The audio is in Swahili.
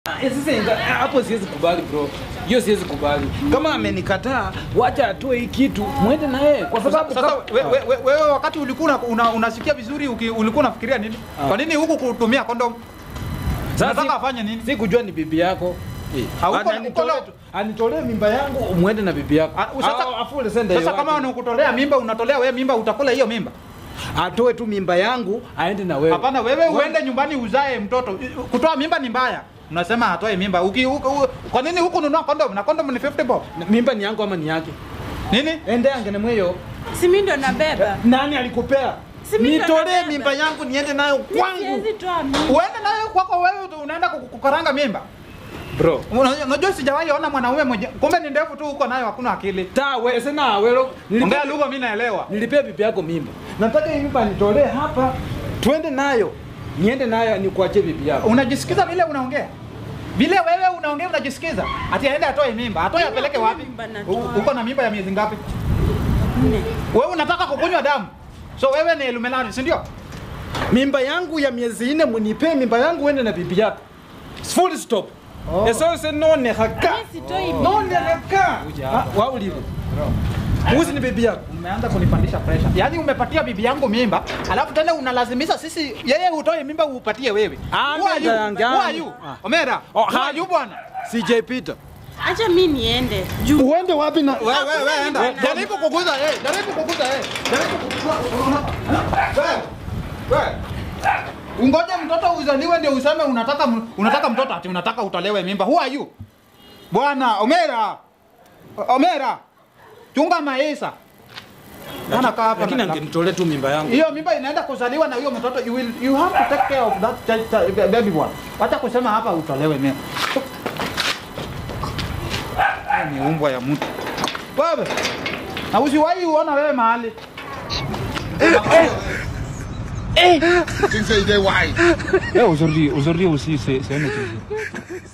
Eh, Sasa inga- hapo siwezi kubali bro, hiyo siwezi kubali. Kama amenikataa, wacha atoe hii kitu, mwende na yeye kwa sababu Sasa kama- we- we- we- wewe wakati ulikuwa una- una, unasikia vizuri uki, ulikuwa unafikiria nini? Kwa nini huku kutumia kondom? Sasa Unataka si- afanye nini? Si kujua ni bibi yako. Hauko- Ana- anitolee uko- tu- Anitolee mimba yangu, mwende na bibi yako. Ah, sasa- Ah, afule sende Sasa yote. kama unakutolea mimba unatolea wewe mimba utakula hiyo mimba? atoe tu mimba yangu aende na wewe. Hapana, wewe uende nyumbani uzae mtoto. Kutoa mimba ni mbaya. Unasema atoe mimba. Uki, uki, u, kwa nini huku nunua kondom? Na kondom ni 50 bob. Na- Mimba ni yangu ama ni yake? Nini? Ende angene mweyo. Si mimi ndo nabeba. Nani alikupea? Si mimi ndo Nitolee nabeba. mimba yangu niende nayo Mimi kwangu. siwezi toa mimba. Uende nayo kwako wewe tu unaenda kuku- kukaranga mimba. Bro. Una- Unajua sijawahi ona mwanaume mmoja. Kumbe ni ndefu tu huko nayo hakuna akili. Ta we sena welo. Ongea lugha mimi naelewa. Nilipea bibi yako mimba. Nataka hii mimba nitolee hapa. Tuende nayo. Niende nayo nikuachie bibi yako. Unajisikiza vile unaongea? Vile wewe unaongea unajisikiza? Ati aende atoe mimba. Atoe Mimi apeleke hakuna wapi? mimba natoa. U- Uko na mimba ya miezi ngapi? Nne. Wewe unataka kukunywa damu. So wewe ni Illuminati, si ndio? Mimba yangu ya miezi nne munipee mimba yangu uende na bibi yako. Full stop. Oh. Eso se none haka. Mimi sitoi None mimba. haka. Ah, Wa ulivo. Muzi ni bibi yako. Umeanza kunipandisha pressure. Yaani umepatia bibi yangu mimba, alafu tena unalazimisha sisi yeye utoe mimba upatie wewe. Ah, Who are you? ndio, Who are you? ah. Omera. Oh, Who are you bwana? CJ Peter. Acha mimi niende. Juu Uende wapi na Wewe wewe wewe enda. mimba. Jaribu kuguza yeye. Jaribu kuguza yeye. Jaribu kuguza. Wewe. Wewe. Ungoje mtoto uzaliwe ndio useme unataka m- unataka mtoto ati unataka utolewe mimba. Who are you? Bwana Omera. O- Omera. Chunga maisha. Bwana kaa hapa. lakini na- angenitolea tu mimba yangu. hiyo mimba inaenda kuzaliwa na huyo mtoto you will you have to take care of that child, child, baby boy. Wacha kusema hapa utolewe mimba. Hii Ni umbwa ya mtu. Wewe. Na usiwahi uona wewe mahali. Tu sais, il est wise. Eh, aujourd'hui, aujourd'hui aussi, c'est c'est un autre jour.